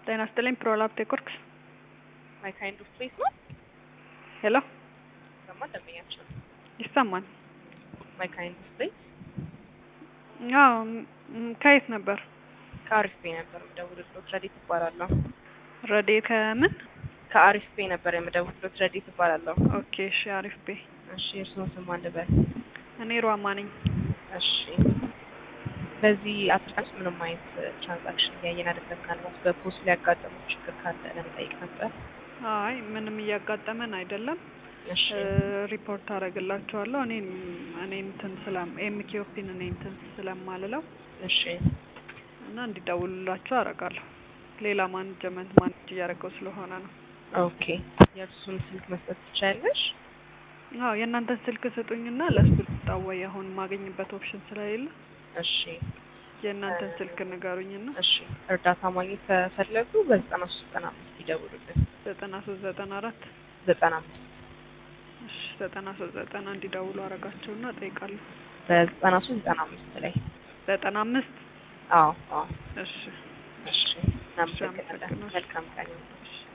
ጤና ይስጥልኝ ፕሮላፕ ቴክወርክስ ማይ ካይንድ ኦፍ ፕሌስ ነው። ሄሎ ይሰማል? ደንበኛችን ይሰማል? ማይ ካይንድ ኦፍ ፕሌስ አዎ ም- ከየት ነበር? ከአሪፍ ፔ ነበር የምደውልልዎት። ረዲት እባላለሁ። ረዴ ከምን? ከአሪፍ ፔ ነበር የምደውልልዎት። ረዲት እባላለሁ። ኦኬ እሺ አሪፍ ቤ እሺ፣ እርስዎን ስም ማን ልበል? እኔ ሯማ ነኝ። እሺ፣ በዚህ አስር ቀን ውስጥ ምንም አይነት ትራንዛክሽን እያየን አይደለም። ምናልባት በፖስት ሊያጋጠሙ ችግር ካለ ለመጠየቅ ነበር። አይ ምንም እያጋጠመን አይደለም። እሺ፣ ሪፖርት አደርግላችኋለሁ። እኔ እኔ እንትን ስላም ኤምኪኦፒን እኔ እንትን ስለማልለው እሺ፣ እና እንዲደውሉላችሁ አደርጋለሁ። ሌላ ማኔጅመንት ማኔጅ እያደረገው ስለሆነ ነው። ኦኬ። የእርሱን ስልክ መስጠት ትችያለሽ? አዎ የእናንተን ስልክ ስጡኝና ለእሱ ልታወይ አሁን ማገኝበት ኦፕሽን ስለሌለ እሺ፣ የእናንተን ስልክ ንገሩኝና እሺ። እርዳታ ማግኘት ከፈለጉ በዘጠና ሶስት ዘጠና አምስት ይደውሉልን። ዘጠና ሶስት ዘጠና አራት ዘጠና አምስት እሺ ዘጠና ሶስት ዘጠና እንዲደውሉ አረጋቸውና እጠይቃለሁ። በዘጠና ሶስት ዘጠና አምስት ላይ ዘጠና አምስት አዎ፣ አዎ። እሺ እሺ፣ እናመሰግናለን። አመሰግናለሁ። መልካም ቀን። እሺ